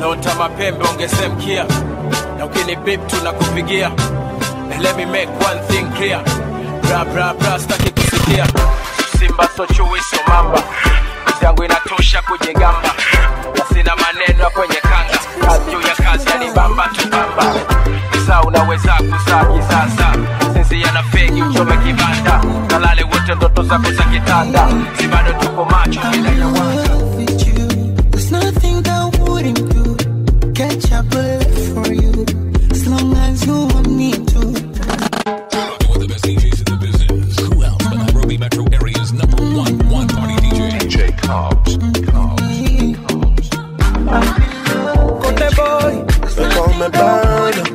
naota mapembe ongeze mkia na ukini bip tunakupigia And let me make one thing clear bra bra bra staki kusikia simba so chui so mamba kazi yangu inatosha kujigamba na sina maneno ya kwenye kanga kazi juu ya kazi yani bamba tu bamba saa unaweza kuzaa kisasa sinzia na fegi uchome kibanda kalale wote ndoto zako za kitanda si bado tuko macho bila ya wanga with you. There's nothing that I wouldn't do. Catch a bullet for you. As long as you want me to. One of the best DJs in the business. Who else but Nairobi metro area's number one one party DJ? DJ Cobbs. Kote boy, They call me Barnum.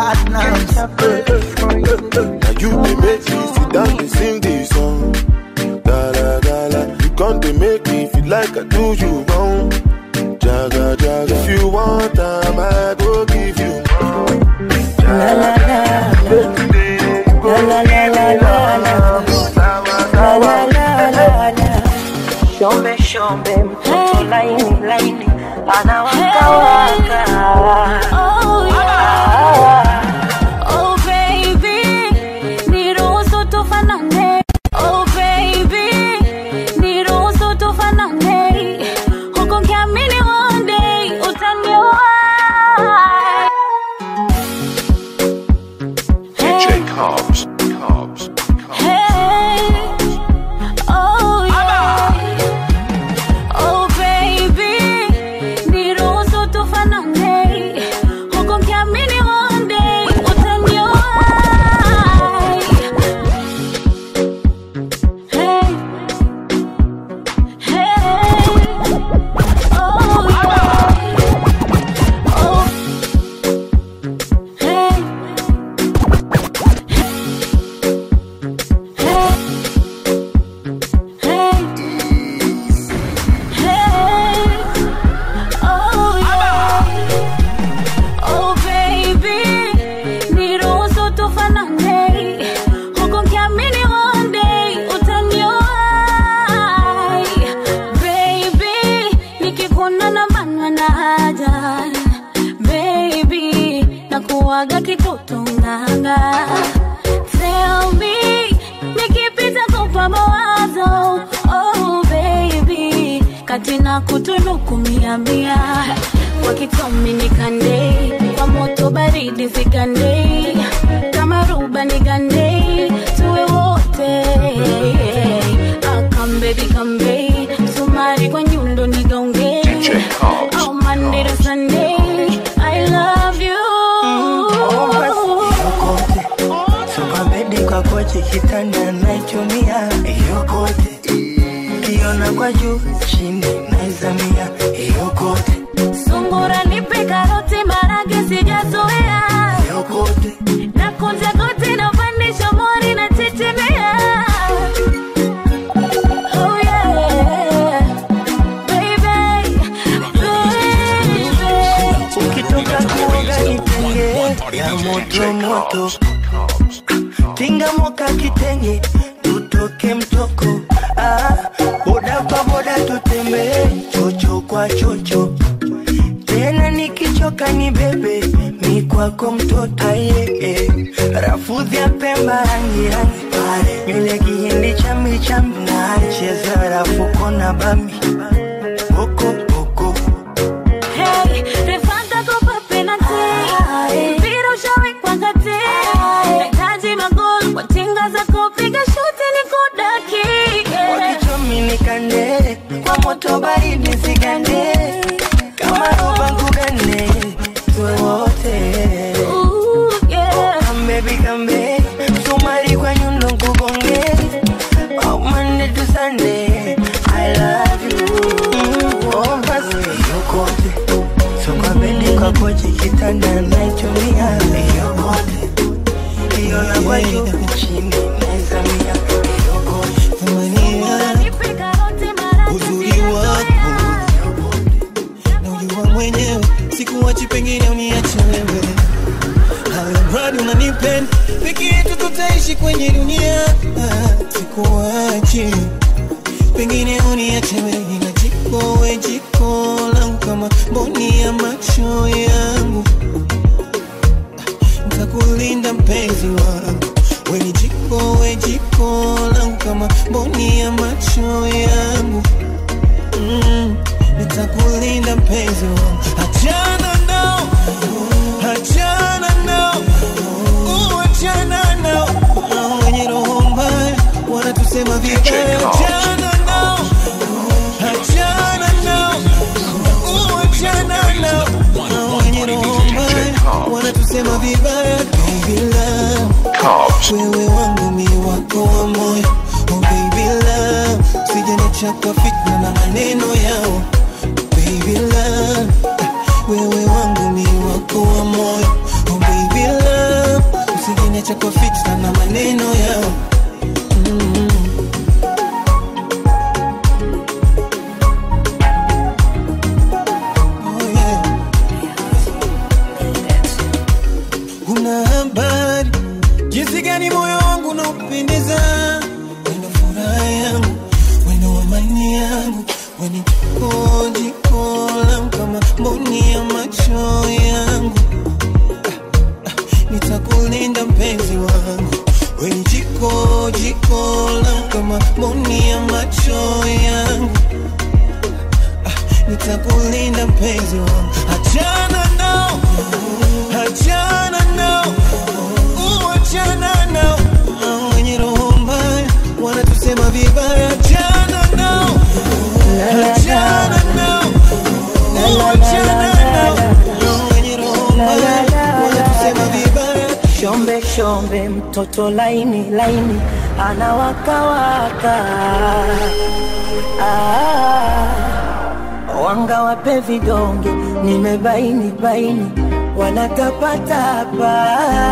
Now you they make me sit down and sing this song. Da da da da. You come to make me feel like I do you wrong. Jaga jaga. If you want time, I go give you more. La la la la la la la la. Sawa sawa. Shombe shombe mtoto laini laini anawaka waka. Oh, yeah. Oh, baby, niruhusu tufanane. Oh, baby, niruhusu tufanane. Huku nikiamini one day utanioa. DJ Cobbs. Cobbs. Hey, oh, yeah. Oh, baby, niruhusu tufanane. Huku nikiamini one day utanioa. Hey, hey, oh, yeah. Oh, hey. Kuaga kitoto nganga Tell me nikipita kupa mawazo oh baby kati na kutunuku mia mia kwa kitomi nikande kwa moto baridi zigande kama ruba nigande tuwe wote akambebi kambe sumari kwa nyundo nigaunge DJ Cobbs. oh Monday to Sunday I love you Sukabedi kwa kochi kitanda naichumia yokote kiona kwa juu chini naizamia yokote Sungura nipe karoti marage sijazoea yokote na kunja goti na pandisha mori na tetemea Oh yeah Baby Baby ukitoka kuoga itenge ya moto moto tinga moka kitenge tutoke mtoko ah, boda kwa boda tutembee chocho kwa chocho tena nikichoka ni bebe mi kwako mtoto aye eh. rafudhi ya pemba rangi rangi pale nywele kihindi chambi chambi na cheza rafuko na bambi boko boko Hey, refanta kopa penalty Mpira ushawekwa kati Nahitaji magoli kwa tinga za kupiga shuti ni kudaki wakichomi nikande kwa moto baridi sigande kama roba ngugane tuwe wote Ooh, yeah kambebi kambe msumari kwa nyundo nkugonge Oh, Monday to Sunday, I love you. Mm, oh, basi yokote so kwa bedi kwa kochi kitanda naichumia yokote hiyo ya kwa juu chini naizamia yokote Nipe karoti marage uzuri wako naujua mwenyewe sikuwachi pengine uniache wewe hayo mradi unanipenda peke yetu tutaishi kwenye dunia Ah, sikuwachi pengine uniache wewe na jiko we jiko langu kama mboni ya macho nitakulinda mpenzi wangu achana nao achana nao Uh, achana nao Hao wenye roho mbaya wanatusema vibaya achana nao achana nao Uh, achana nao Hao wenye roho mbaya wanatusema vibaya baby love wewe wangu mi wako wa moyo oh baby love sijaniacha kwa fitna na maneno yao baby love wewe wangu mi wako wa moyo oh baby love usijaniacha kwa fitna na maneno yao mm. oh yeah Una habari jinsi gani moyo wangu unaupendeza, wendo furaha yangu, wendo amani yangu, weni jiko jiko langu kama mboni ya macho yangu. Ah, ah, Nitakulinda mpenzi wangu, weni jiko jiko langu kama mboni ya macho yangu. Ah, Nitakulinda mpenzi wangu, achana nao, achana nao Uachana nao Hao wenye roho mbaya wanatusema vibaya, achana nao, achana nao, uachana nao Hao wenye roho mbaya wanatusema vibaya. Shombe shombe, mtoto laini laini, anawakawaka ah, wanga wape vidonge, nimebaini baini, wanatapatapa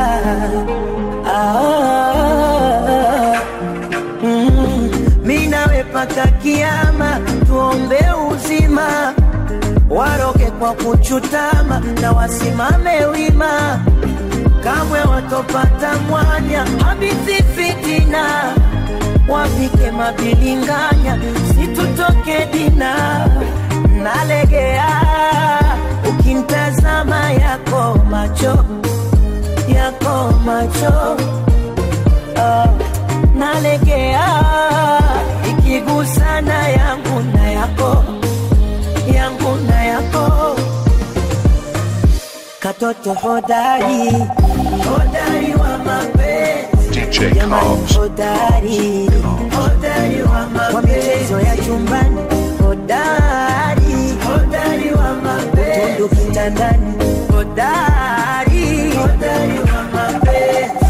ah, mm, mi nawe paka kiama, tuombe uzima, waroge kwa kuchutama na wasimame wima kamwe watopata mwanya habithi fitina wapike mabilinganya situtoke dina nalegea ukimtazama yako macho yako macho ah, nalegea ikigusana yangu na yako yangu na yako katoto hodari hodari wa mapenzi jamani hodari hodari wa mapenzi wa michezo ya chumbani hodari hodari wa mapenzi tundu kitandani hodari hodari wa mapenzi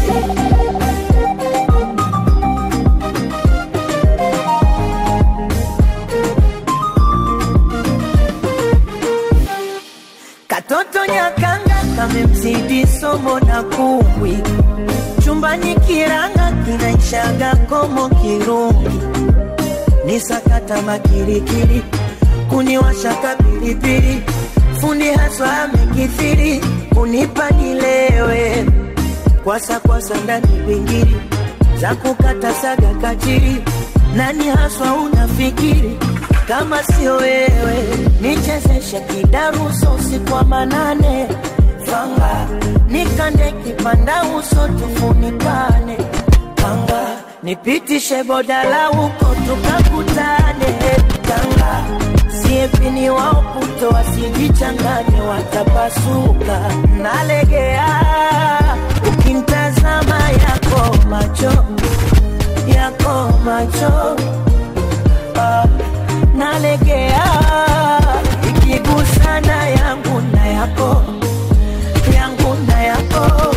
Katoto nyakanga kamemzidi somo na kumbwi, chumbani kiranga kinaishaga komo kirungi, ni sakata makirikiri, kuniwashaka pilipili, fundi haswa amekithiri, kunipa nilewe, kwasa kwasa ndani pingiri, za kukata saga kachiri, nani haswa unafikiri kama sio wewe, nichezeshe kidaruso usiku wa manane, fanga nikande kipanda uso tufunikane, kanga nipitishe bodala huko tukakutane, kanga siepini wao puto wasijichanganye, watapasuka. Nalegea ukimtazama yako macho yako macho ah, nalegea ikigusana yangu na yako yangu na yako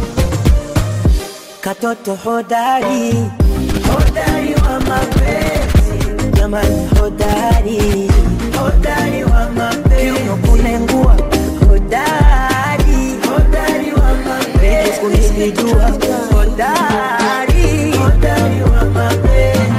katoto hodari hodari wa mapenzi jamani hodari hodari wa mapenzi kiuno kunengua hodari hodari wa mapenzi kunijua hodari hodari wa mapenzi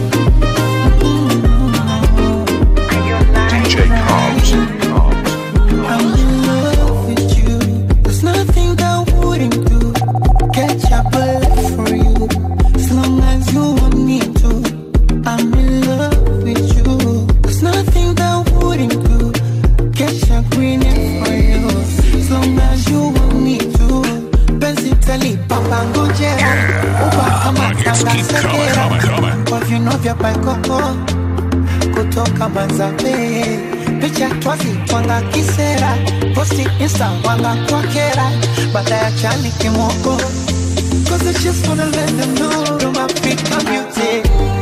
DJ Cobbs. I'm in love with you. There's nothing that I wouldn't do. Catch a bullet for you. As long as you want me to. I'm in love with you. There's nothing that I wouldn't do. Catch a green for you. As long as you want me to. Penzi talipa pangojera. Uba kama It's keep coming, coming, coming. Kwa viuno vya paikoko kutoka Manzabe, picha twazi twanga kisera posti insta wanga kwa kera baada ya chani kimoko Cause I just wanna let them know I'm Africa beauty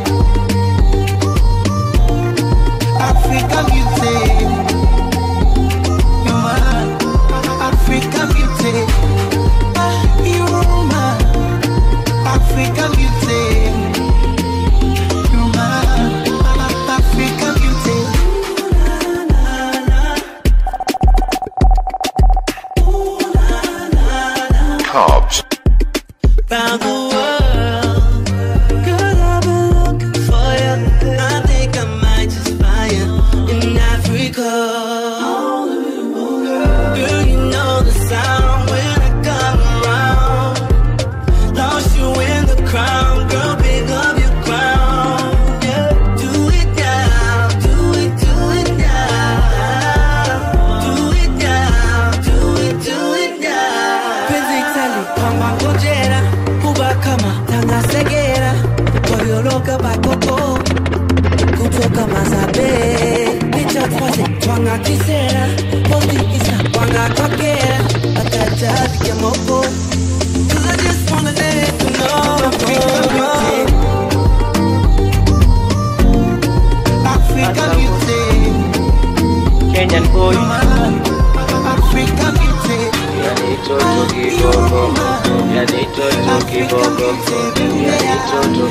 Africa beauty You're my Africa beauty Ah, You're my Africa beauty You're my Africa beauty Cobbs. Round the world, girl, I've been looking for you. I think I might just find you in Africa. Girl, you know the sound when I come around. Lost you in the crowd, girl, pick up your crown. Yeah, do it now, do it, do it now. Do it now, do it, do it now. Penzi tali kwamba ngojera kuba kama tangasegera koyoloka bakoko kutoka mazabe picha twaze twanga kisera posti isa twanga kwakera atajazi ya moko Cause I just wanna let you know Africa beauty Kenyan boy Africa beauty Yani toto kiboko Yani toto kiboko Yani toto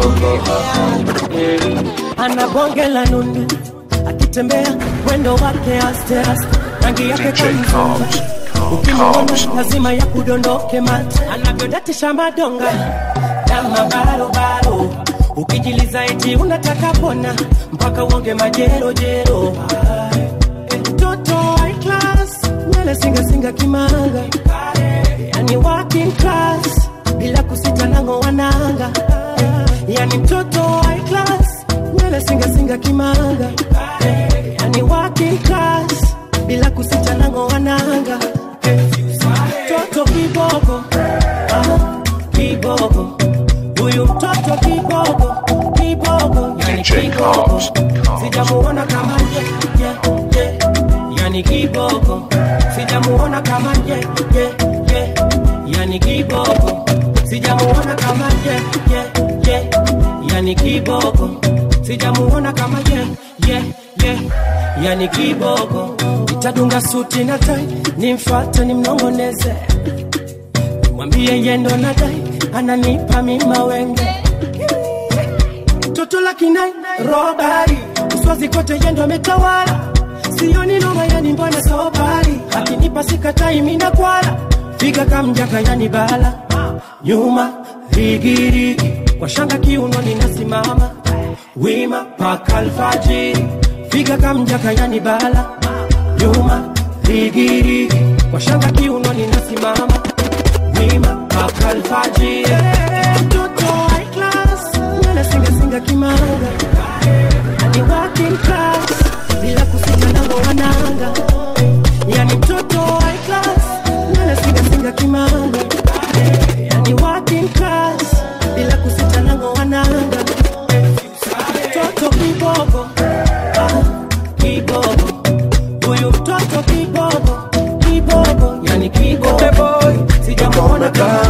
kiboko ana bonge la nundu akitembea mwendo wake aste aste rangi yake DJ kamzungu Cobbs. ukimwona Cobbs. lazima ya kudondoke mate anavyodatisha madonga kama barobaro ukijiliza eti unataka pona mpaka uonge majerojero Eh, mtoto high class nywele singasinga kimanga yani working class bila kusita nango wananga yani mtoto high class nywele singasinga kimanga yani working class bila kusita nango wananga mtoto kiboko ah, kiboko huyu mtoto kiboko kiboko yani DJ kiboko Cobbs. sijamuona kama ye, ye, ye. yani kiboko sijamuona kama ye, ye, ye. yani kiboko sijamuona kama ye, ye, ye. yani kiboko sijamuona kama ye, ye, ye. yani kiboko itadunga suti na tai nimfate nimnongoneze mwambie yendo na dai ananipa mima wenge toto la kinai robari uswazi kote yendo ametawala sioni noma yani mbona sobari akinipa sikatai mina kwala figa kamjaka yani bala nyuma rigirigi kwa shanga kiuno ninasimama wima paka alfajiri figa kamjaka yani bala nyuma rigirigi kwa shanga kiuno ninasimama wima paka alfajiri mtoto high class nywele singasinga kimanga yani working class bila kusita nango wananga yani mtoto high class nywele singasinga kimanga yani working class bila kusita nango wananga mtoto kiboko ah, kiboko huyu mtoto kiboko kiboko yani kiboko sijamuona kama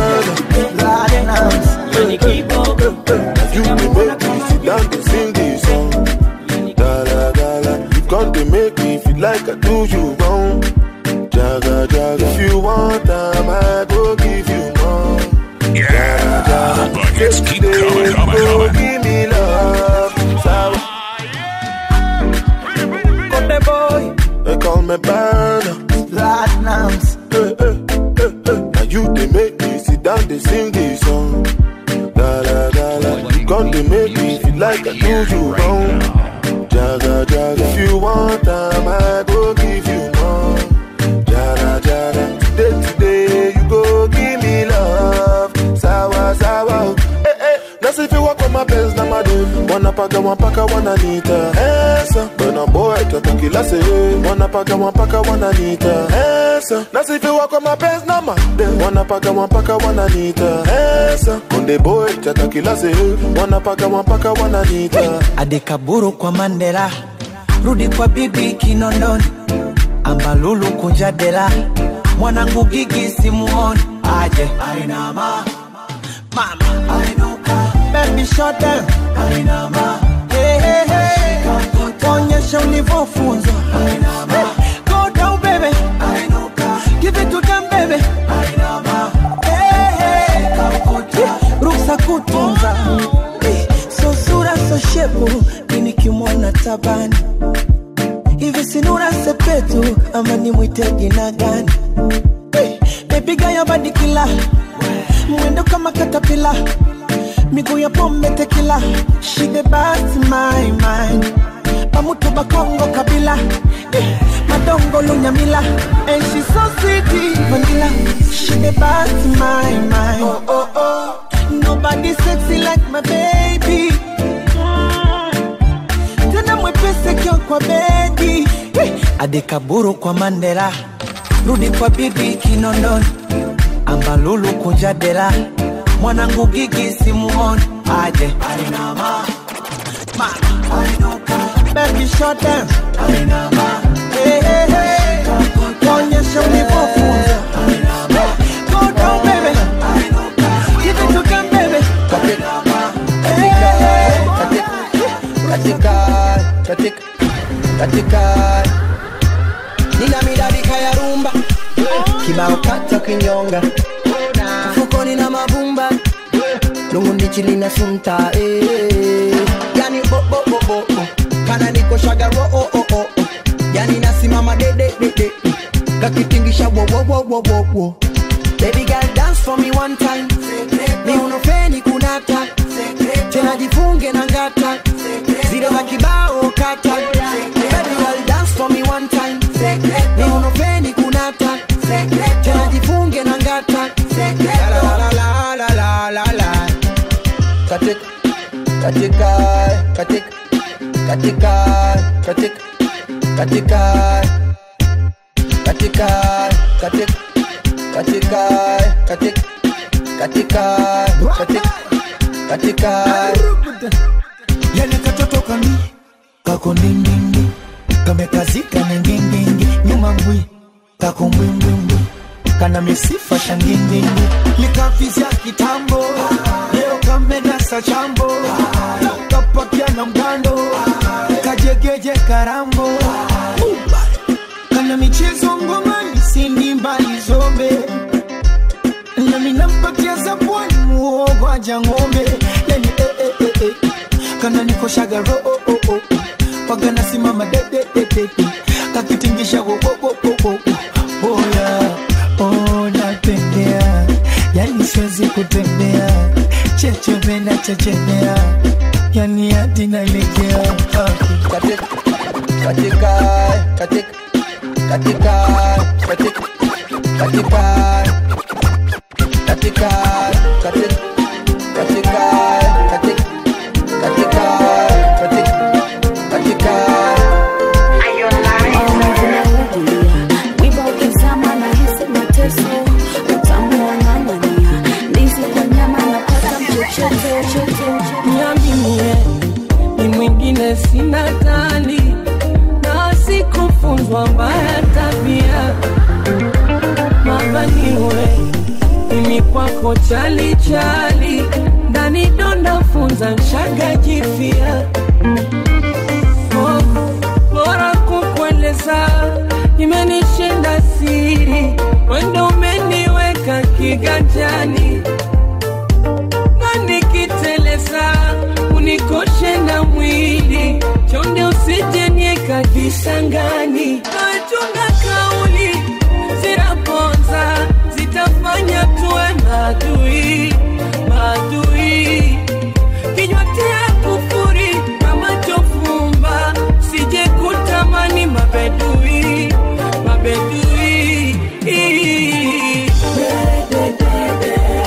yani kiboko You be make me sit down to sing this song. Dala dala, you come to make me feel like I do you wrong. Jaga jaga, if you want time, I go give you more. Yeah. Buckets keep coming, coming, go coming. give me love. So, Konde boy they call me burner. Platinums Hey, hey, hey, hey. Now you they make me sit down, they sing this song. Dala dala, you come to make me feel like I do you wrong. Jaga jaga, if you want time, I go give you more. Jara jara, today today you go give me love. Sawa sawa, eh eh. Nasi if you walk on my pants na madem, wanapaka wanapaka wananita. Esa, bwana boy tatakila se, wanapaka wanapaka wananita. Esa, nasi if you walk on my pants na madem, wanapaka wanapaka wananita. Esa, konde boy tatakila se, wanapaka wanapaka wananita. adekaburu kwa mandela rudi kwa bibi kinondoni ambalulu kunja dela mwanangu gigi simuoni aje ainama mama ainuka baby shut down ainama hey, hey, hey. onyesha ulivyofunzwa ainama go down baby ainuka give it to them baby ainama hey, hey. ruksa kutunza Eh, so sura so shepu mimi kimwona tabani hivi sinura sepetu ama nimwite jina gani Eh, bebiga ya badikila mwendo kama katapila miguu ya pombe tekila shide basi my mind pamutu bakongo kabila Eh, madongo lunyamila and she so sweet vanilla shide basi my mind oh, oh, oh. nobody sexy like my baby tena mwepese kio kwa bedi Eh, adekaburu kwa mandela rudi kwa bibi kinondoni ambalulu kunja dela mwanangu gigi simuoni aje ainama mama ainuka baby shut down ainama hey, hey, hey. onyesha ulivyofunza go down baby give it to them baby Hey, hey, hey. katika katika katika nina midadika ya rumba kibao kata kinyonga mfukoni na mavumba lungu ndichi lina sunta eh. yani bobobobo kana niko shagaro oh, oh, oh, oh. yani nasimama dededede kakitingisha wowowowowowo Baby girl dance for me one time ni unofeni kunata tena jifunge na ngata zile za kibao kata Baby girl dance for me one time ni unofeni kunata tena jifunge na ngata la la la la la la la katika katika katika katika katika katika katika katika katika katika katika katika katika yale katoto kami kako ndindindi kamekazika na ngingingi nyuma mbwi kako mbwimbwimbwi kana misifa shangindindi likafizya kitambo leo kamenasa chambo kapakia na mgando kajegeje karambo kana michezo ngomani sindi mbali zombe nami nampatia zabwani muogo aja ng'ombe yani eh, eh, eh, eh. kana nikoshaga ro oh, oh, oh. waga nasimama dedededede kakitingisha wo, wo, wo, wo, wo, wo. oya oh, natembea yani siwezi kutembea chechemena chechemea yani hadi nalegea ah. katika katika katika katika katika katika katika katika katika katika katika katika katika Wiba ukizama na hisi mateso, utamu wa ng'ang'ania, ndizi kwa nyama napata mchochote chote. niambie ni mwingine sina tali na sikufunzwa mbaya tabia mabaniwe mimi kwako chali chali ndani donda funza nshaga jifia oh, bora kukueleza imenishinda siri wendo umeniweka kiganjani na nikiteleza unikoshe na mwili chonde usijenieka kisangani nachunga kauli zinaponza zitafanya tuwe maadui maadui kinywa tia kufuri na macho fumba sije kutamani mabedui mabedui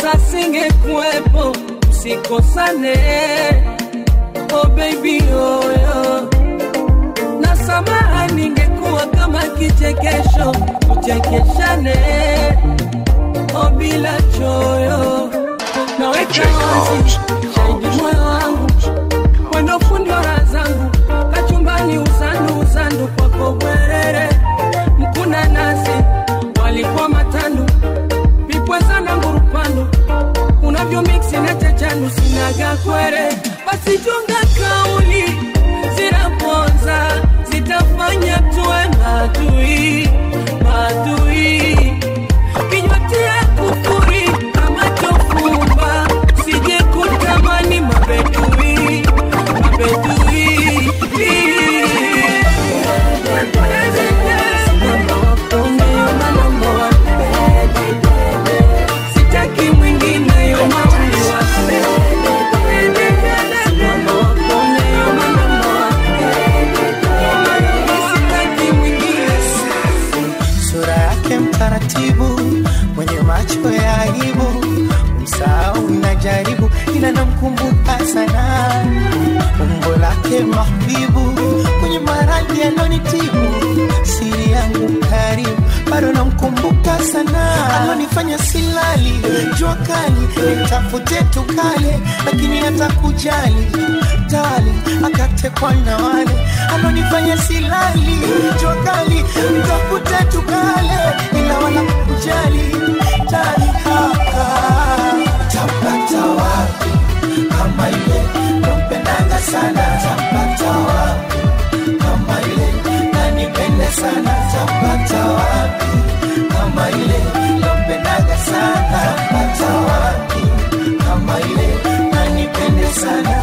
pesa singekuwepo usikosane oh baby oh, yeah. na samaha ningekuwa kama kichekesho tuchekeshane oh bila choyo naweka wazi shahidi moyo wangu wendo fundi wa raha zangu kachumbani uzandu uzandu kwako bwerere mkuna nasi walikuwa matandu pipwe sana ngurupandu unavyo miksi na chachanu sinaga kwere basi chunga kauli zinaponza zitafanya tuwe madui madui kinywatia kufuri kama chofumba sije kutamani mabedui mabedui sitaki mwingine yo mauliwa sitaki mwingine sura yake mtaratibu, mwenye macho ya aibu, msahau najaribu, ila namkumbuka sana umbo lake mahbibu, kwenye maradhi alonitibu, siri yangu karibu, bado namkumbuka sana, alonifanya silali, jua kali, nitafute tukale, lakini hata kujali tali, akatekwa na wale alonifanya silali, jua kali, nitafute tukale, ila wala kujali tali, haka tapata wapi kama ile nampendaga sana, tapata wapi kama ile nanipende sana, tapata wapi kama ile nampendaga sana, tapata wapi kama ile nanipende sana.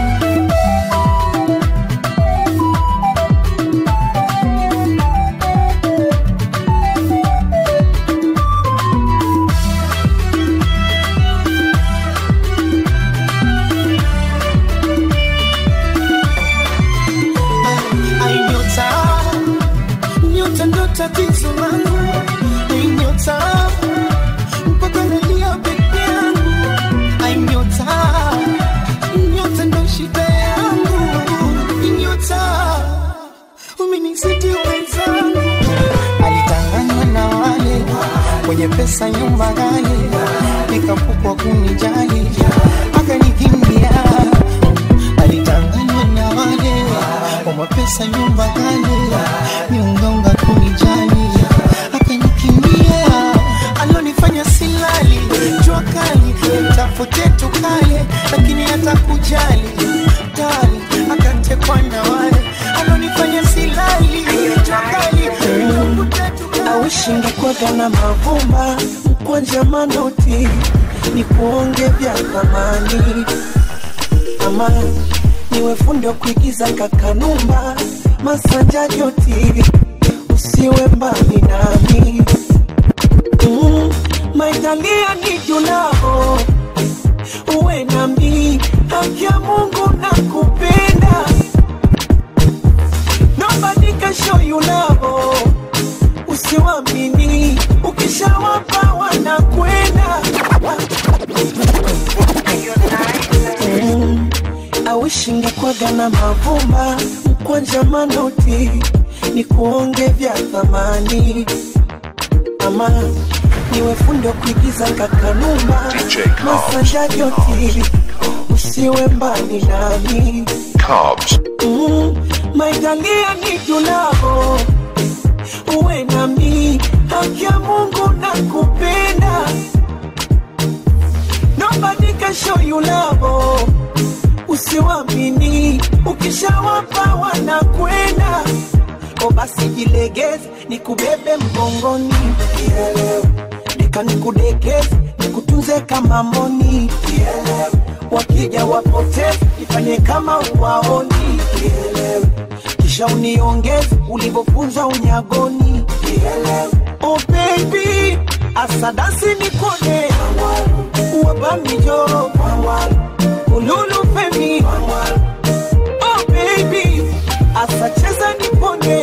Ai, nyota nyota ndo tatizo langu Ai, nyota mpaka nalia peke yangu Ai, nyota nyota ndo shida yangu Ai, nyota umenizidi wenzangu alitanganywa na wale wenye pesa nyumba ghali nikapukwa kunijali akanikimbia alitanganywa na wale wa mapesa nyumba kale miungaunga kunijali akanikimbia alonifanya silali jua kali tafute tukale lakini hata kujali kali akatekwa na wale alonifanya silali jua kali tafute tukale awishingikwaga na mavumba mkwanja manoti ni kuonge vya thamani ama niwe fundi wa kuigiza kakanumba masanja joti usiwe mbali nami mm, maitalia ni junao uwe nami haki ya mungu na kupenda nobody can show you love usiwamini ukishawapa wanakwenda Mm, awishingakwaga na mavumba mkwanja manoti ni kuonge vya thamani ama niwe fundi wa kuigiza kakanumba masanja joti usiwe mbali nami Carbs. mm, maitalia ni junao uwe nami haki ya mungu na kupenda nobody can show you love usiwamini ukishawapa wanakwenda o basi jilegeze nikubebe mgongoni deka nikudekeze nikutunze kama mboni wakija wapoteze ifanye kama uwaoni kisha uniongeze ulivyofunzwa unyagoni oh baby asadasi nikone wabamijo ululu femi oh baby asacheza nipone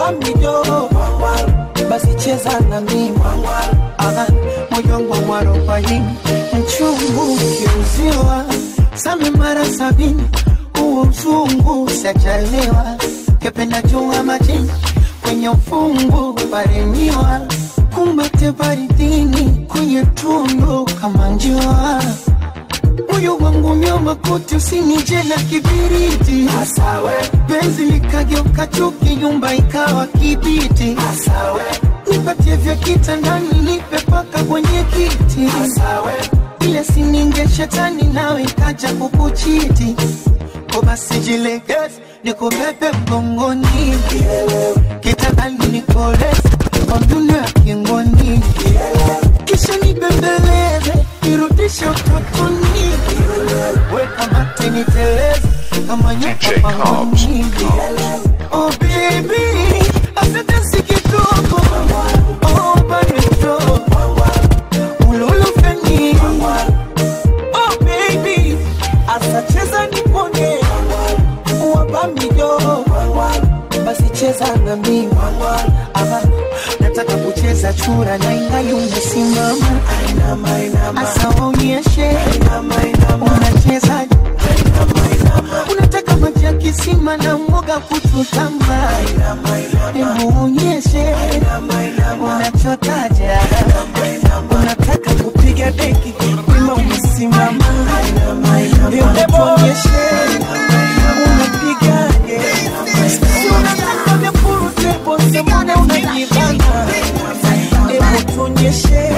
wabamijo basi cheza na mimi Aha, moyo wangu wa mwarobaini uswahilini mchungu ukiuziwa same mara sabini huo mzungu sajaliwa kependa jua majini kwenye ufungu paremiwa kumbate baridini kwenye tundu kama njua moyo wangu nyoma kote usinije na kibiriti Asawe. penzi likageuka chuki nyumba ikawa kibiti Asawe. nipatie vya kitandani nipe paka kwenye kiti Asawe. ile sininge shetani nawe ikaja kukuchiti ko basi jilegeze nikubebe mgongoni kitandani nikoleze kwa mdundo ya kingoni kisha nibembeleze nirudishe utotoni weka mate niteleze kama nyoka pangoni oh baby asante si kidogo oh bado ululufeni oh baby asacheza nipone wabamido basi cheza na mimi Aha, nataka kucheza chura na ingali umesimama asa waonyeshe unacheza unataka maji ya kisima na mwoga kututamba hebu onyeshe unachotaja unataka kupiga deki wima umesimama hebu onyeshe unapigaje Si unataka vya purutebo semone unajibana hebu tuonyeshe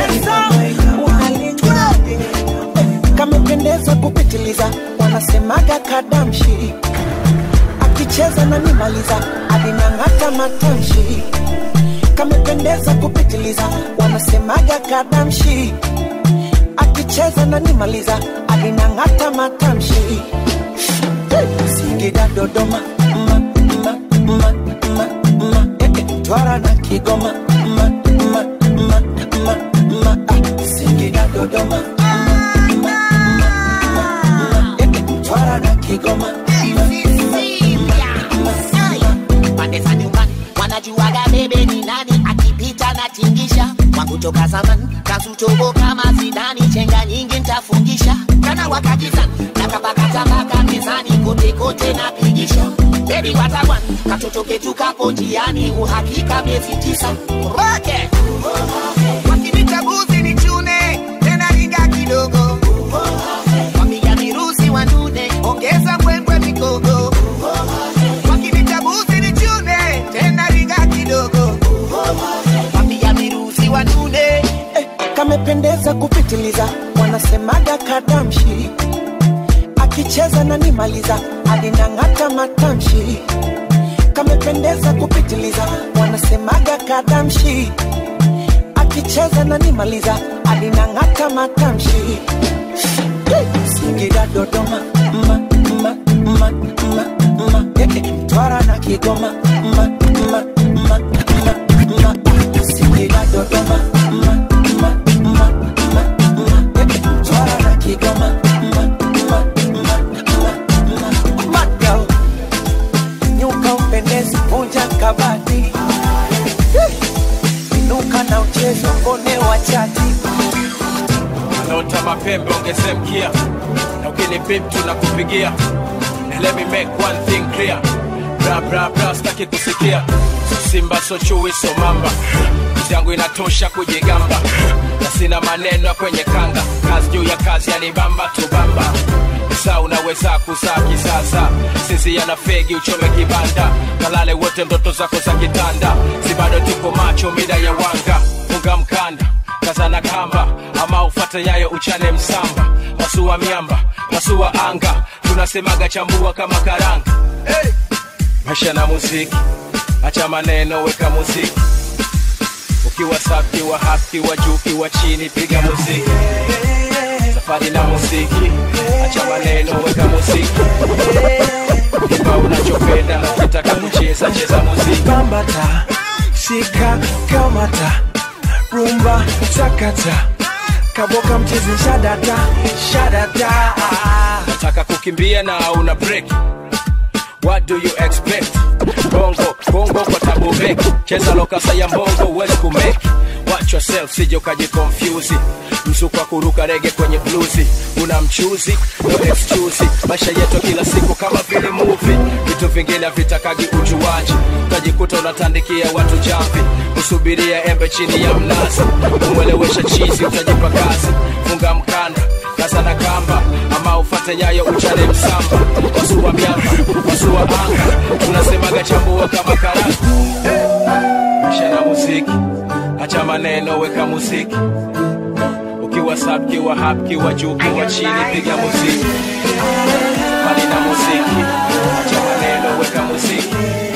unalingaje kamependeza kupitiliza wanasemaga kadamshi akicheza na nimaliza alinang'ata matamshi kamependeza kupitiliza wanasemaga kadamshi akicheza na nimaliza alinang'ata matamshi Singida Dodoma ma, ma, ma, ma, ma, eh, eh, Twara na Kigoma ma, ma, ma, ma, ma, ah, Singida Dodoma ma, ma, ma, ma, ma, eh, eh, Twara na Kigoma ma, ma, ma, ma, pande za nyumbani wanajuaga bebe ni nani akipita na tingisha wangu toka zamani kazutobo kama zidani chenga nyingi ntafungisha kana wakakizani nakapakatabaka mezani kote kote napigisha bebi watawan katoto ketu kapo njiani uhakika miezi tisa roke wakinitabuzi ni chune tena riga kidogo wapiga mirusi wanune ongeza mbwembwe mikogo wakinitabuzi ni chune tena riga kidogo wapiga mirusi wanune eh, kamependeza kupitiliza wanasemaga kadamshi akicheza na nimaliza alinang'ata matamshi kamependeza kupitiliza wanasemaga kadamshi akicheza na nimaliza alinang'ata matamshi Singida Dodoma ma, ma, ma, ma, ma, eh, eh, Twara na Kigoma ma, ma, ma, ma, ma, Singida Dodoma ma, ma, ma, ma, ma, eh, eh, Twara na Kigoma ma, ma, ma, ma, ma, Bad girl, nyuka upendezi, vunja kabati, inuka na uchezo, mbone wa chati naota mapembe ongeze mkia na ukini bip tunakupigia And let me make one thing clear bra bra bra staki kusikia simba so chui so mamba Kazi yangu inatosha kujigamba na sina maneno ya kwenye kanga kazi juu ya kazi yanibamba tubamba saa unaweza kuzaa kisasa sisi yana fegi uchome kibanda kalale wote ndoto zako za kitanda si bado tuko macho mida ya wanga funga mkanda kazana kamba ama ufate nyayo uchane msamba masua miamba masua anga tunasemaga chambua kama karanga hey! maisha na muziki acha maneno weka muziki ukiwa safi wa haki wa juu ukiwa chini piga muziki safari na muziki acha maneno weka muziki imba unachopenda na ukitaka kucheza cheza muziki bambata shika kamata rumba takata kaboka mchezi shadata shadata nataka kukimbia na una break what do you expect bongo bongo kwa tabu beki cheza lokasa ya mbongo huwezi kumeki watch yourself sije ukajikonfyuzi mzuko wa kuruka rege kwenye bluzi una mchuzi no excuse maisha yetu kila siku kama vile movie vitu vingine havitakagi ujuaji utajikuta unatandikia watu jamvi kusubiria embe chini ya mnazi kumwelewesha chizi utajipa kazi funga mkanda kaza na kamba ama ufate nyayo uchane msamba wasua miamba wasua anga tunasemaga chambua kama karanga hey. na muziki hacha maneno weka muziki ukiwa sub kiwa hap kiwa juu kiwa chini piga muziki mali na muziki hacha maneno weka muziki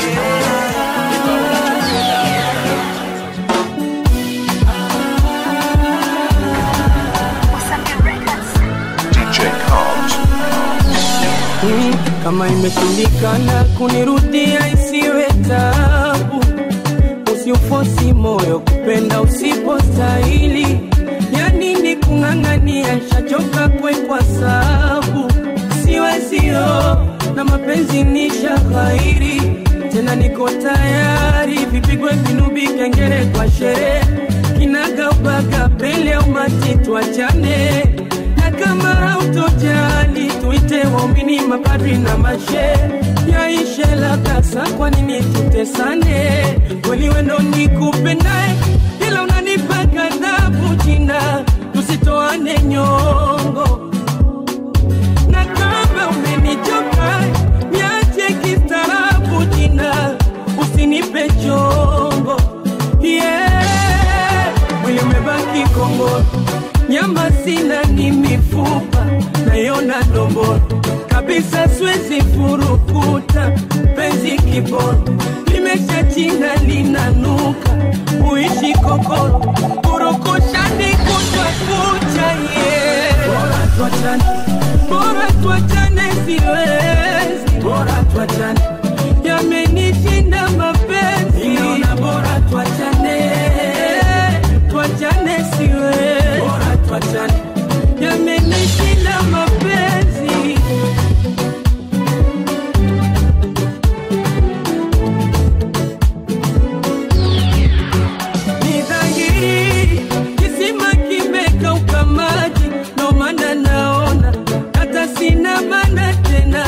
DJ Cobbs. Mm, kama imeshindikana kunirudia isiwe tabu usiufosi moyo kupenda usipostahili ya nini kung'ang'ania shachoka kwekwa sabu siwezio na mapenzi ni shahairi tena niko tayari vipigwe vinubi kengere kwa sherehe kinagaubaga pele umati twachane na kama hautojali tuite waumini mapadri na mashe yaishe labda kwa nini tutesane kweli wendo nikupendae ila unanipa kadhabu jina tusitoane nyongo na kama umenichoka niache kistaarabu jina usinipe chongo yeah. mwili umebaki kongoro nyama sina ni mifupa nayona domboro kabisa siwezi furukuta penzi kiboro limesha china linanuka uishi kokoro kurukushani kutwa kucha ye bora tuachane bora tuachane siwezi bora tuachane yamenishinda mapenzi Ninaona bora tuachane tuachane siwezi bora tuachane yamenishinda mapenzi ni dhahiri kisima kimekauka maji ndo maana naona hata sina maana tena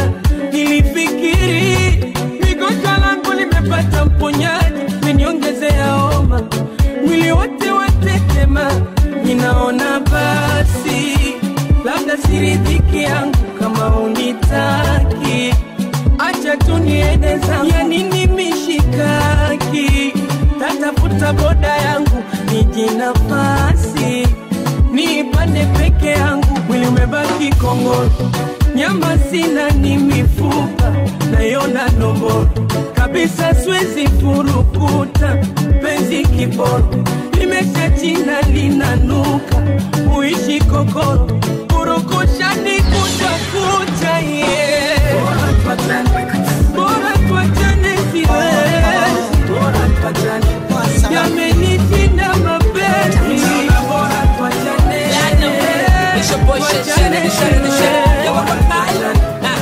nilifikiri migonjwa langu limepata mponyaji meniongezea homa mwili wote watetema ninaona basi labda siridhiki yangu kama unitaki acha tu niende zangu ya nini mishikaki tatafuta boda yangu niji nafasi niipande peke yangu mwili umebaki kongoro nyama sina ni mifupa nayona nomboro kabisa siwezi furukuta penzi kiboro limesha china linanuka uishi kokoro kurukushani kutwa kucha ye bora tuachane bora tuachane siwezi bora tuachane yamenitinda mapenzi bora tuachane It's your boy Shit Shannon, the shit the shit. Yo, I'm a pilot.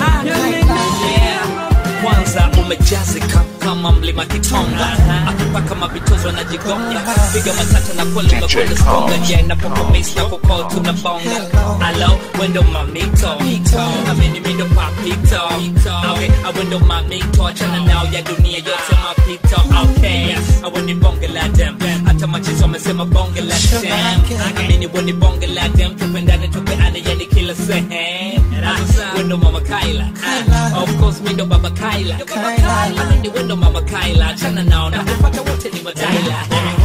Yeah. Kwanza umejazika kama mlima Kitonga, akipaka mabitozo na jigonga, piga matata na kweli umekwenda skonga, je napokomis na kukol tunabonga. Alo, wendo mamito, amini mindo papito, okay, awendo mamito, achana nao ya dunia yote mapito, okay, aweni bonge la dem, hata machizo wamesema bonge la dem, amini weni bonge la dem, tupendane tupeane yani kila sehemu, wendo mama Kaila, of course mindo baba Kaila, amini wendo mama Kaila, achana nao na kupata wote ni mataila.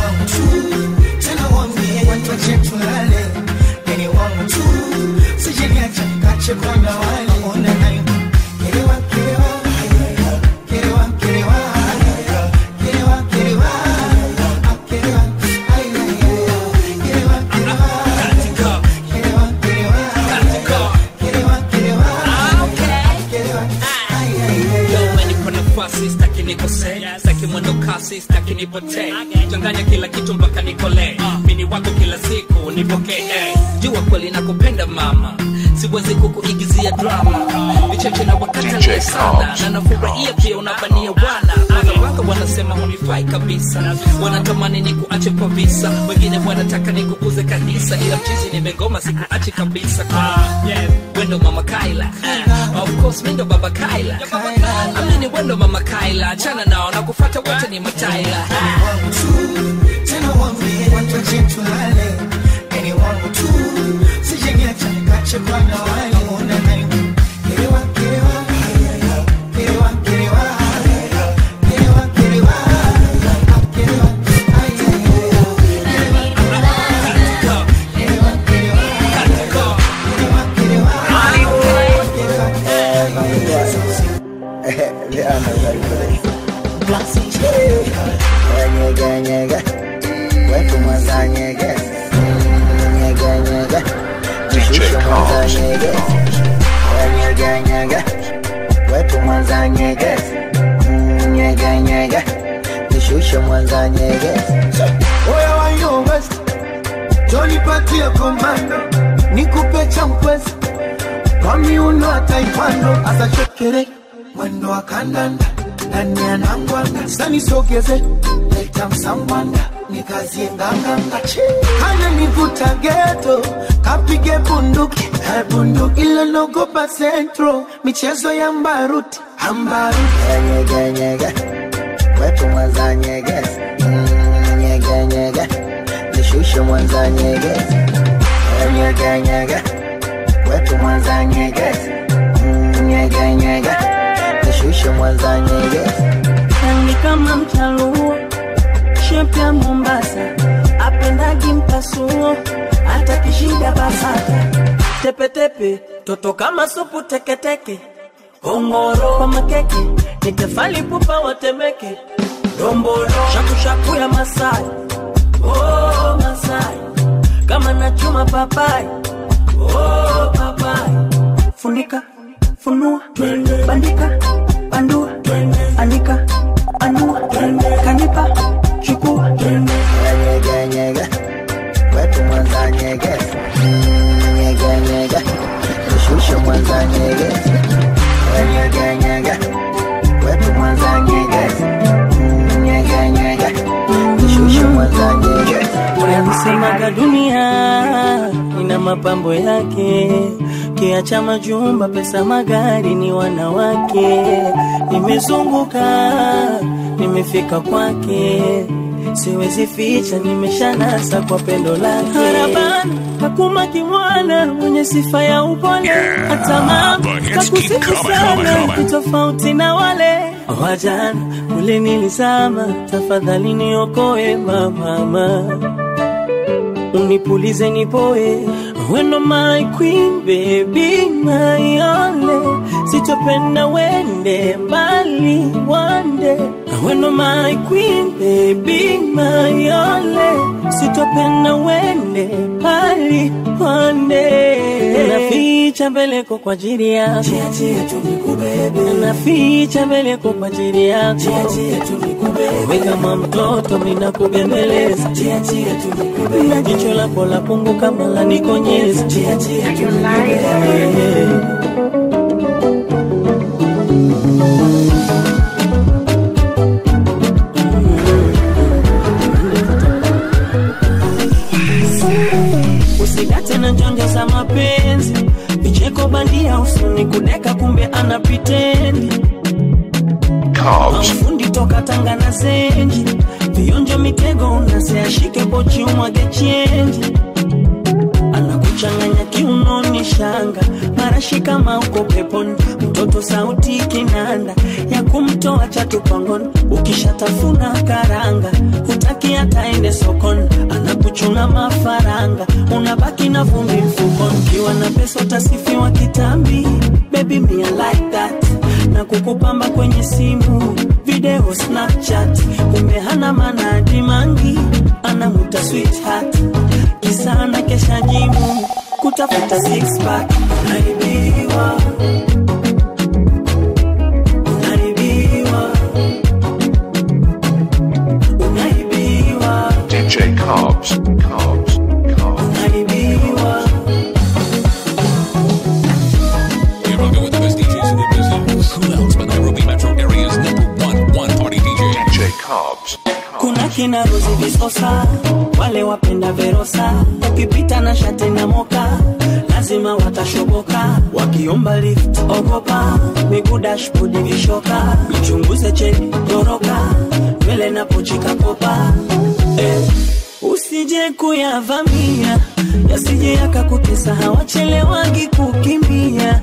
tena wambie watu wache tulale yani wangu tu sijeniacha kache kwanda wale ona nayo kerewa kerewa kerewa kerewa kerewa kerewa Ah, kerewa ay ay ay kerewa kerewa kerewa kerewa kerewa kerewa kerewa ay ay ay Leo umenipa nafasi staki nikosee staki mwendo kasi staki nipotee changanya kila kitu mpaka nikolee mini wako kila siku nipokee jua kweli nakupenda mama siwezi kukuigizia drama vicheche na wakatalia sana na nafurahia pia unabania wana wanawaka wanasema hunifai kabisa wanatamani ni kuache kwa visa wengine wanataka ni kukuze kanisa ila mchizi nimegoma sikuache kabisa wendo mama kaila Ah, of course mindo baba kaila amini wendo mama kaila achana nao na kufata wote ni mataila tena wambie watu wache tulale yani wangu tu sijeniacha nikache kwa na wale ona nayo kerewa kerewa kerewa kerewa kerewa kerewa Nyege nyege wetu mwanza nyege nyege nyege jishushe mwanza nyege nyege nyege wetu mwanza nyege nyege nyege jishushe mwanza nyege Oya wa yo West, Johnny patie komando, nikupe champwezi kwa miuno ya taekwondo, asa chekere mwendo wa kandanda ndani ya nangwanda, sani sogeze leta msambwanda nikazie nganganga, hana nivuta geto kapige bunduki eh, bunduki ile nogopa centro, michezo ya mbaruti ambaruti nyege nyege wetu mwanza nyege nyege nyege jishushe mwanza nyege nyege nyege wetu mwanza nyege nyege nyege jishushe mwanza nyege Rangi kama mchaluo, shepu ya Mombasa, apendagi mpasuo, hata kishida basata, tepetepe, toto kama supu teketeke, ongoro kwa makeke, nitefali pupa watemeke, dombolo, shakushaku ya Masai, oh Masai, kama nachuma papai, oh papai, funika, funua, bandika, bandua, anika, anua, kanipa, chukua, nyege nyege wetu mwanza nyege nyege nyege jishushe mwanza nyege nyege nyege wetu mwanza nyege nyege nyege jishushe mwanza nyege Walisemaga dunia ina mapambo yake, kiacha majumba, pesa, magari ni wanawake. Nimezunguka, nimefika kwake, siwezi ficha, nimeshanasa kwa pendo lake. Harabana kakuma kimwana mwenye sifa ya upole, hata mama kakusifu sana, kitofauti na wale wajana kule nilizama, tafadhali niokoe mama unipulize nipoe weno my queen baby my only sitopenda wende mbali wande weno my queen baby my only sitopenda wende mbali wande naficha mbeleko kwa ajili yako naficha mbeleko kwa ajili yako we kama mtoto ninakubembeleza na jicho lako la pungu kama la nikonyeza usigate na njonjo za mapenzi vicheko bandia usoni kudeka kumbe ana pitendi mafundi toka tanga na zenji vionjo mitego unaseashike pochi umwage chenji anakuchanganya kiunoni shanga marashi kama uko peponi mtoto sauti kinanda ya kumtoa chatupangoni ukishatafuna karanga hutaki ataende sokoni anakuchuna mafaranga unabaki na vumbi mfukoni ukiwa na pesa utasifiwa kitambi baby me I like that na kukupamba kwenye simu video snapchat kumbe hana manadi mangi anamuta sweetheart kisa na kesha jimu kutafuta six pack unaibiwa unaibiwa unaibiwa DJ Cobbs. Cobbs. unaibiwa visosa wale wapenda verosa ukipita na shati na moka lazima watashoboka wakiomba lift ogopa miguu dashbodi vishoka ichunguze cheni toroka nywele na pochi kakopa eh, usije kuyavamia yasije yakakutesa hawachelewagi kukimbia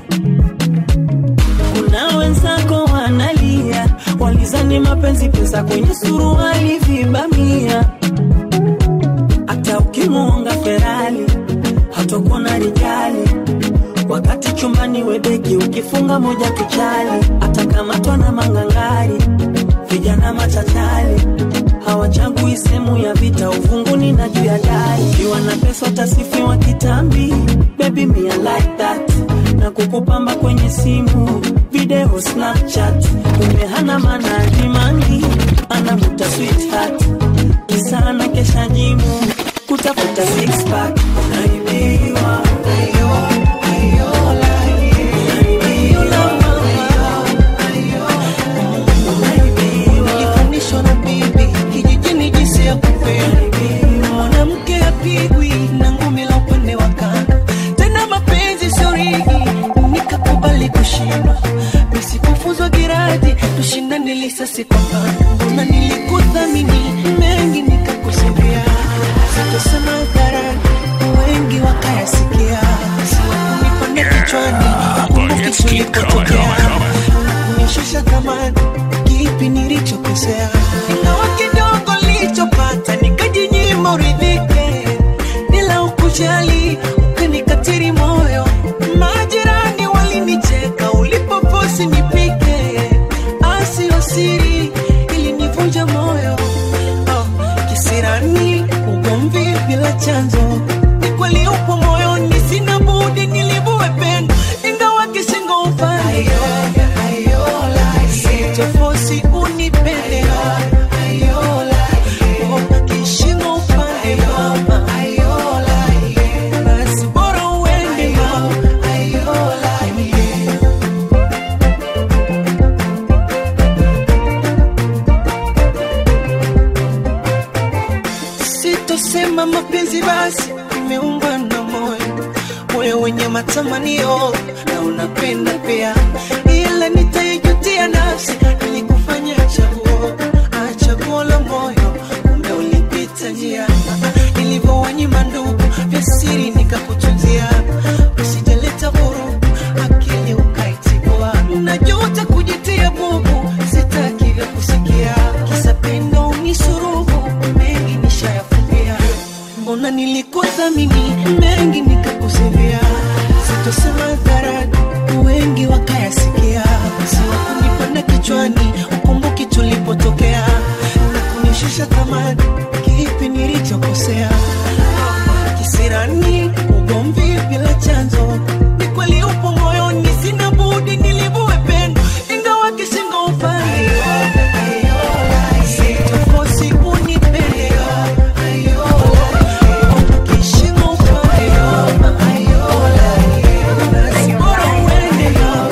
kuna wenzako wanalia walizani mapenzi pesa kwenye suruali vibamia hata ukimuonga ferali hatokuona rijali wakati chumbani webeki ukifunga moja kichali atakamatwa na mangangari vijana machachali hawachagui sehemu ya vita uvunguni na juu ya dari ukiwa na pesa utasifiwa kitambi baby me I like that na kukupamba kwenye simu video snapchat kumbe hana maana jimangi anavuta sweetheart kisa na kesha jimu kutafuta six pack naibiwa Nilifundishwa na bibi kijijini jinsi ya kupenda mwanamke apigwi na ngumi la upande wa kando tena mapenzi sio rigi nikakubali kushindwa nisikufuzwa giradi tushindane lisasi kwa pando na nilikuthamini mengi nikakusembea sitosema hadharani wengi wakayasikia siwakunipanda kichwani kumbuki tulipotokea kunishusha thamani kipi nilichokosea ingawa kidogo nilichopata nikajinyima uridhike bila ukujali ukanikatiri moyo majirani walinicheka ulipoposi nipike asio siri ilinivunja moyo oh, kisirani ugomvi bila chanzo ni kweli upo moyoni sina budi nilivue pendo ingawa kishingo upande sitofosi unipende Oh, kishingo upande mama basi bora uende mama sitosema mapenzi basi imeungwa na moyo moyo wenye matamanio na unapenda pia ila nitaijutia nafsi ilikufanya chaguo ah, chaguo la moyo kumbe ulipita njia nilivyowanyima ndugu vya siri nikakutunzia usijaleta vurugu akili ukaitibua najuta kujitia bubu sitaki vya kusikia kisa pendo ni suruhu mengi nishayafumbia mbona nilikuthamini mengi nikakusevia sitosema hadharani wengi wakayasikia siwakunipanda kichwani ukumbuki tulipotokea na kunishusha thamani kipi nilichokosea kisirani ugomvi bila chanzo ni kweli upo moyoni sina budi nilivue pendo ingawa kishingo upande sitofosi unipende kishingo upande basi bora uende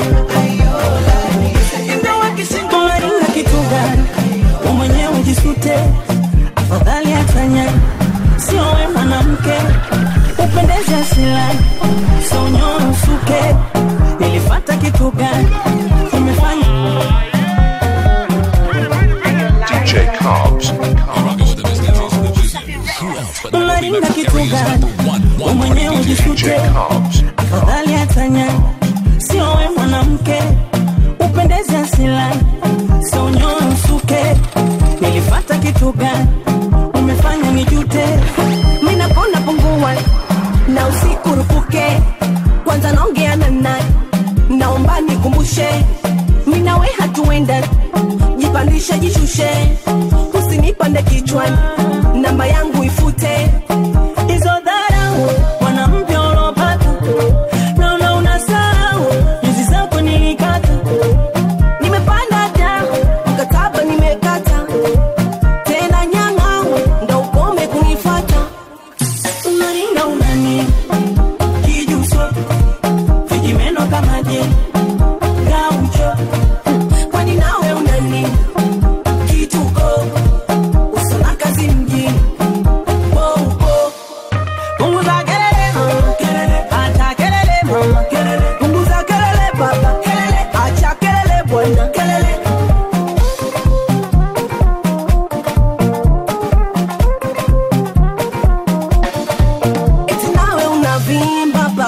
ingawa kishingo Unaringa kitu gani? Wewe mwenyewe jisute, afadhali afanya sio we mwanamke upendeze asilani, sio unyoe usuke. Nilifata kitu gani? Umefanya DJ Cobbs. unaringa kitu gani? Wewe mwenyewe jisute, afadhali atanya sio we mwanamke upendeze asilani, sio unyoe usuke. Nilifata kitu gani? Umefanya nijute. Mimi napona pungua na usikurupuke, kwanza naongea na nani, naomba nikumbushe, mimi nawe hatuenda, jipandishe jishushe, usinipande kichwani, namba yangu ifute hizo dharau mwanamke ulopata naona unasahau nyuzi zako nilikata nimepanda da mkataba nimekata tena nyang'au ndo ukome kunifata unaringa unani kijuso vijimeno kama je gaucho kwani nawe unani kituko usona kazi mjini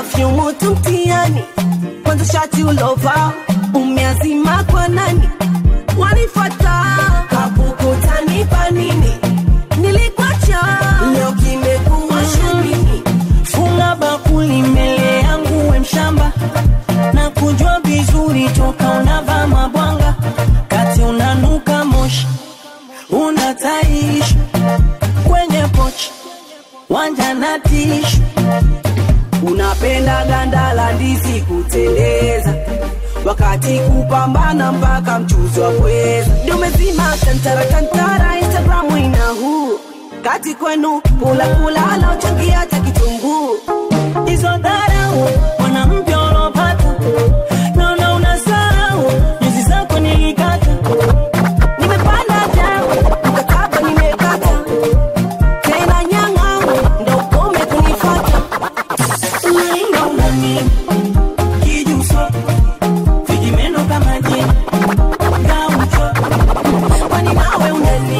perfume moto mtiani kwanza shati ulova umeazima kwa nani wanifata kapukutanipa nini nilikwacha leo kimekuwa shamini funga bakuli mbele yangu we mshamba na kujua vizuri toka unavaa mabwanga kati unanuka moshi unataishi kwenye pochi wanja na tishu unapenda ganda la ndizi kuteleza wakati kupambana mpaka mchuzi wa pweza ndio umezima tantara tantara instagramu ina huu kati kwenu kula kula anaochangia hata kitunguu hizo dharau mwanamke ulopata naona unasahau nyuzi zako nilikata nimepanda jao mkataba nimekata tena nyang'au ndo ukome kunifata unainga unani kijuso vijimeno kama jini gaucho kwani nawe unani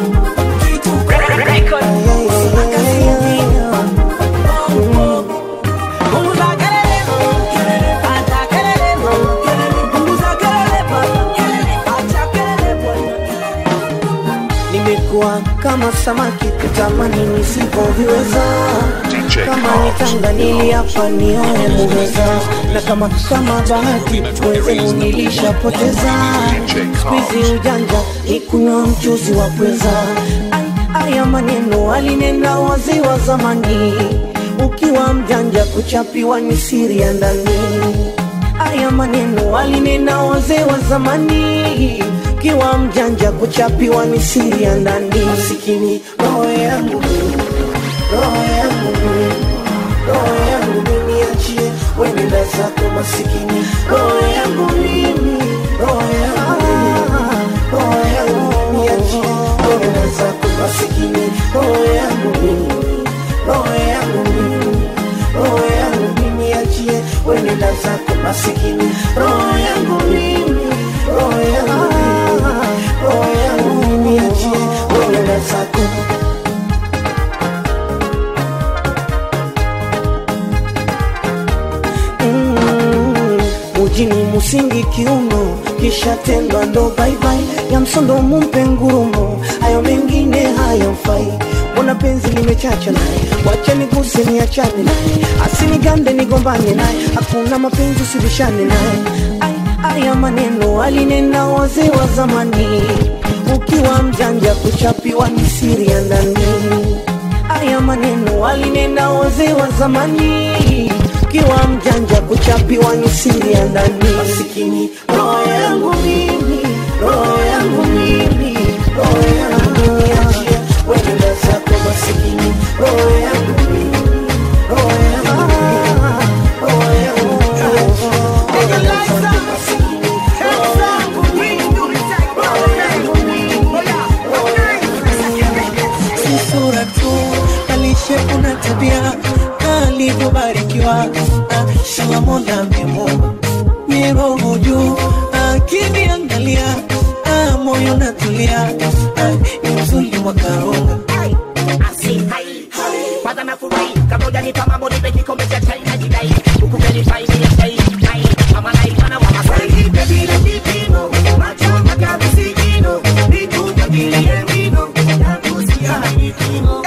nimekuwa kama samaki kutamani nisivyoviweza kama nitanga niliapa nioe muweza na kama kama bahati wenzenu nilishapoteza skuizi ujanja ikunywa mchuzi wa pweza Ai, haya maneno alinena wazee wa zamani ukiwa mjanja kuchapiwa ni siri ya ndani haya maneno alinena wazee wa zamani kiwa mjanja kuchapiwa ni siri ya ndani masikini roho yangu mimi, roho yangu mimi, roho yangu mimi achie wenenda zako masikini roho yangu mimi roho yangu mimi, roho yangu mimi achie wenenda zako masikini roho yangu mimi roho yangu mimi roho yangu mimi achie wenenda zako masikini roho yangu mimi roho yangu mimi roho yangu mimi achie wenenda zako Mm, mujini musingi kiuno kisha tendwa ndo baibai ya msondo mumpe ngurumo hayo mengine hayamfai mbona penzi limechacha naye wacha niguse niachane naye asinigande nigombane naye hakuna mapenzi usibishane naye Ai, haya maneno alinena wazee wa zamani ukiwa mjanja kuchapiwa ni siri ya ndani haya maneno alinena wazee wa zamani ukiwa mjanja kuchapiwa ni siri ya ndani masikini roho yangu mimi roho yangu mimi roho yangu mimi achie wenenda zako masikini roho yangu mimi roho yangu mimi roho yangu mimi achie wenenda zako masikini roho yangu mimi roho yangu mimi roho yangu si sura tu balishe kuna tabia alivyobarikiwa shala mola amemuumba ni roho juu akiniangalia ah, moyo natulia ah, ni uzuri wa karunga kwanza nafurahi kama hujanipa mambo nipe kikombe cha chai na jidai huku verify ni ya chai chai mama naifana wa masai bila kipimo macho mpaka visigino nikujagilie vino yangu si hadi kimo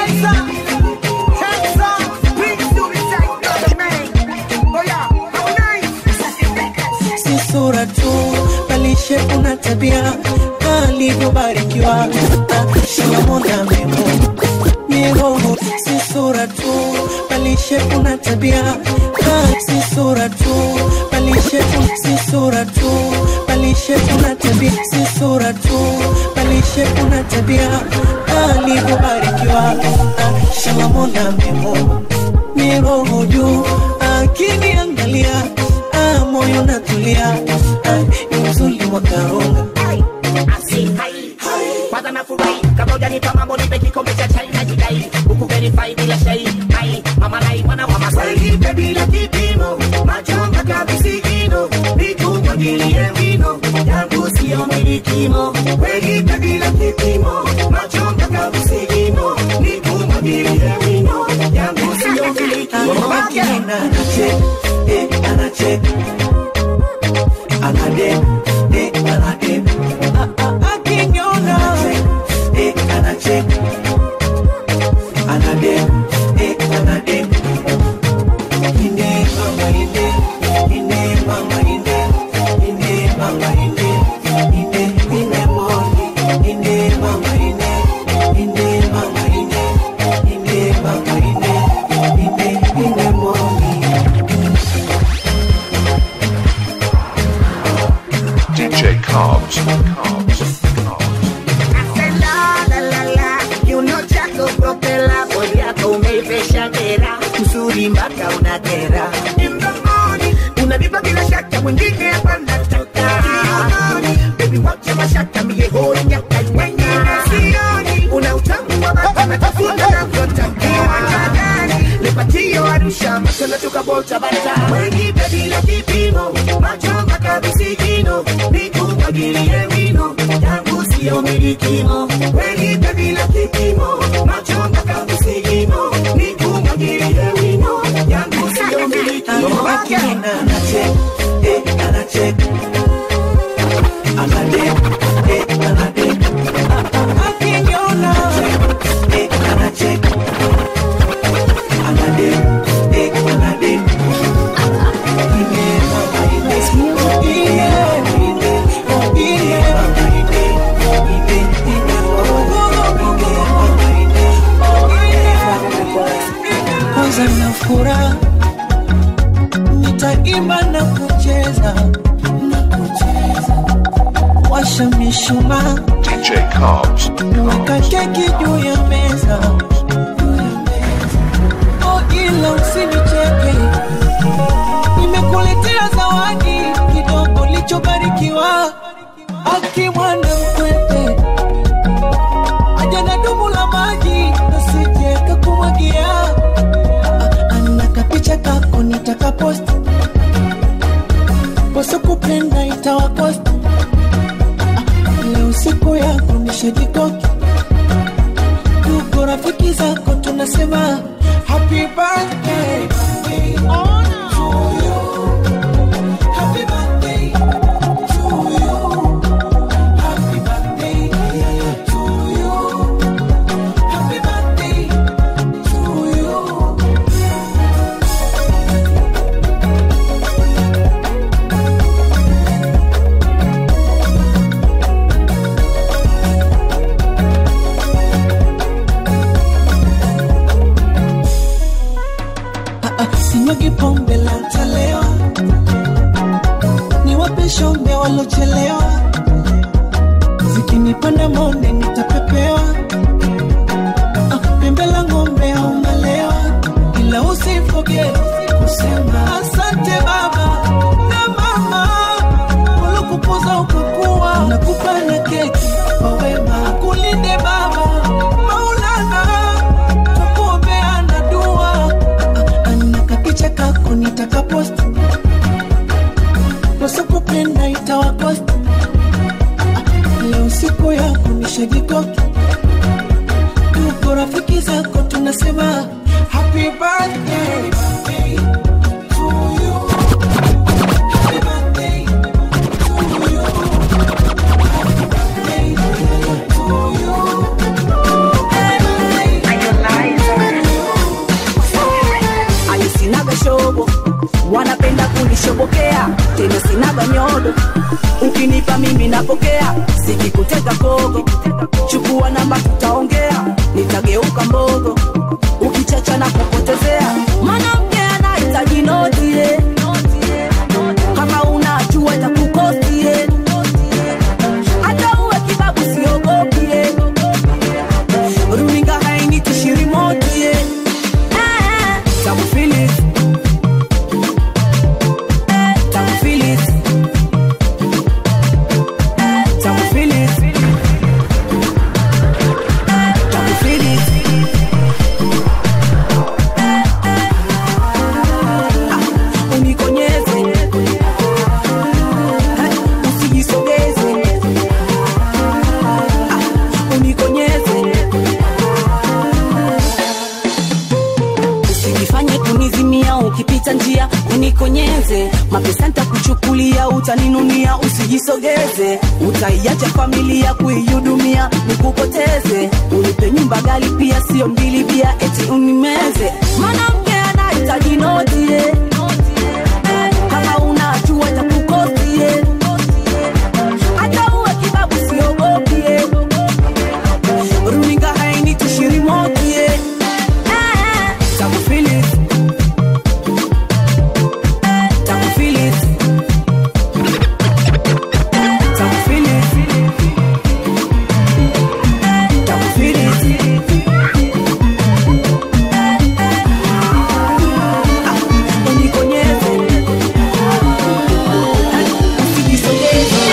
si sura tu balishe kuna tabia alivyobarikiwa shala mola amemuumba ni roho si sura tu balishe kuna tabia si sura tu balishe si sura tu balishe kuna tabia si sura tu balishe kuna tabia alivyobarikiwa shala mola amemuumba ni roho juu akiniangalia ah, moyo natulia ah, ni uzuri wa karunga kwanza nafurahi kama hujanipa mambo nipe kikombe cha chai na jidai huku verify bila shai ai mama naifana wa masai bila kipimo macho mpaka visigino nikumwagilie vino yangu sio milikimo welipe bila kipimo macho mpaka visigino nikumwagilie vino yangu sio milikimo Akina anachek, eh, anachek. Anadem, eh, anadem. Akiniona. Anachek, eh, anachek. Anadem, eh, anadem. Inde, mama, inde. Inde, mama, inde. Inde, mama, inde. Inde, inde, moni. Inde, mama, inde. Inde, mama, inde. Inde, mama, inde. Inde, inde, moni. DJ Cobbs. La, la, la, la. Kiuno chako propela, bodi yako umeivesha dera, uzuri mpaka unakera. In the morning, unanipa bila shaka, mwingine hapa nataka. Baby, wacha mashaka, mie hoi nyaka, wengine sioni. Una utamu wa baba, natafuta navyotakiwa. Lepatio Arusha, macho natoka Volta Bata. Wengi baby la kipimo, macho mpaka visigino, nikumwagilie wino, yangu sio milikimo. Wengi baby la kipimo, macho mpaka visigino, nikumwagilie wino, yangu sio milikimo. Akina anachek, eh, anachek. Anadem, eh, anadem. Akiniona. Eh, anachek. Anadem, eh, anadem. Inde, mama, inde. Inde, inde. Inde, mama, inde. Inde, inde, mama, inde. Inde, mama, inde. kwanza na furaha nitaimba na kucheza na kucheza washa mishumaa DJ Cobbs. weka keki juu ya meza oh ila usinicheke nimekuletea zawadi kidogo lichobarikiwa akimwana mkwete aja na dumu la maji nasije kakumwagia ana kapicha kako nitakaposti wasokupenda itawakosti leo siku yako nishajikoki tuko rafiki zako tunasema happy birthday to you. Happy birthday to you. Happy birthday to you. Happy birthday to you. sinyagi pombe la talewa, niwape shombe walochelewa, zikinipanda monde nitapepewa, Ah, pembe la ng'ombe au malewa, ila usifoge kusema asante baba na mama waliokupoza ukakuwa, nakupa na keki kwa wema, akulinde baba Maulana, tukuombea na dua ana kapicha kako nitakaposti wasipopenda itawakosti leo siku yako nishajikoki tuko rafiki zako tunasema happy birthday to you. Happy birthday to you. Happy birthday to you. alisinaga shobo wanapenda kunishobokea tena sinaga nyodo ukinipa mimi napokea sikikuteka kogo chukua namba tutaongea nitageuka mbogo ukichacha na kupotezea mwanamke anahitaji notie kama unajua takukosie hata uwe kibabu siogopie runinga hainitishirimotie Tamu Phillips. Tamu Phillips. Tamu Phillips. Tamu Phillips. ukipita njia unikonyeze mapesa ntakuchukulia utaninunia usijisogeze utaiacha familia kuihudumia nikupoteze unipe nyumba gali pia sio mbili bia eti unimeze mwanamke anahitaji noti eh. Eh, kama unajua itakukosie hata uwe kibabu siogopie runinga haini tushirimokie takufilis takufilis takufilis takufilis unikonyeze usijisogeze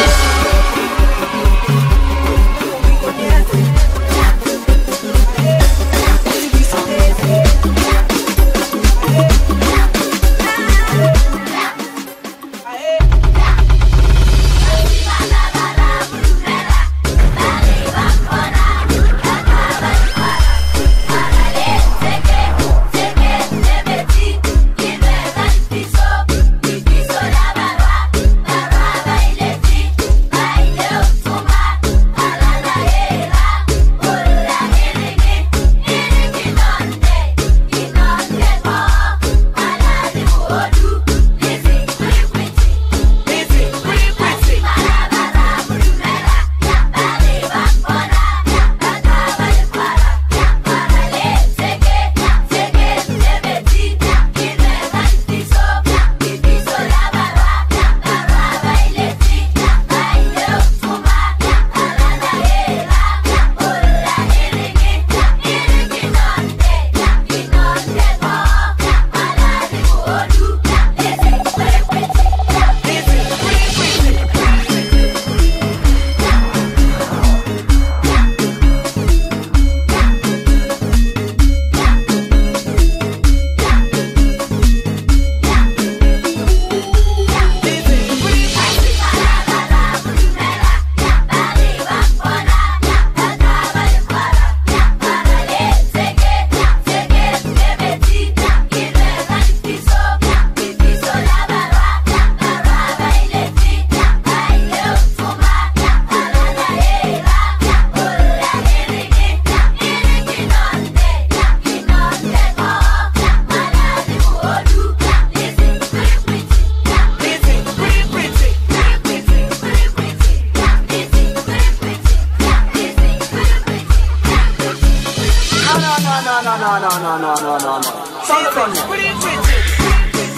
no, no, no, no, no, no, no. Sound the thunder.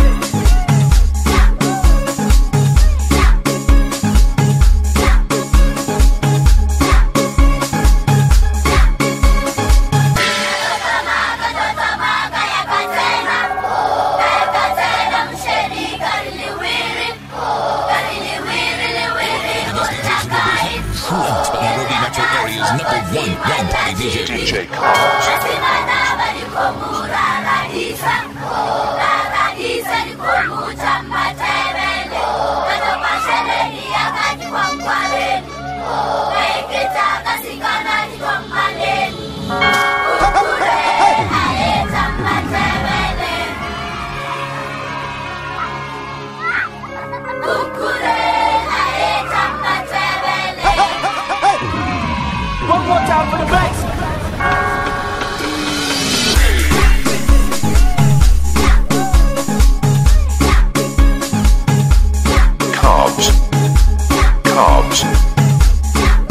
Who else but Nairobi Metro Area's number one one party DJ? DJ Cobbs. One more time for the bass. Cobbs. Cobbs.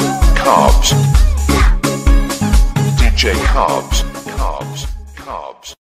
Cobbs. DJ Cobbs. Cobbs. Cobbs.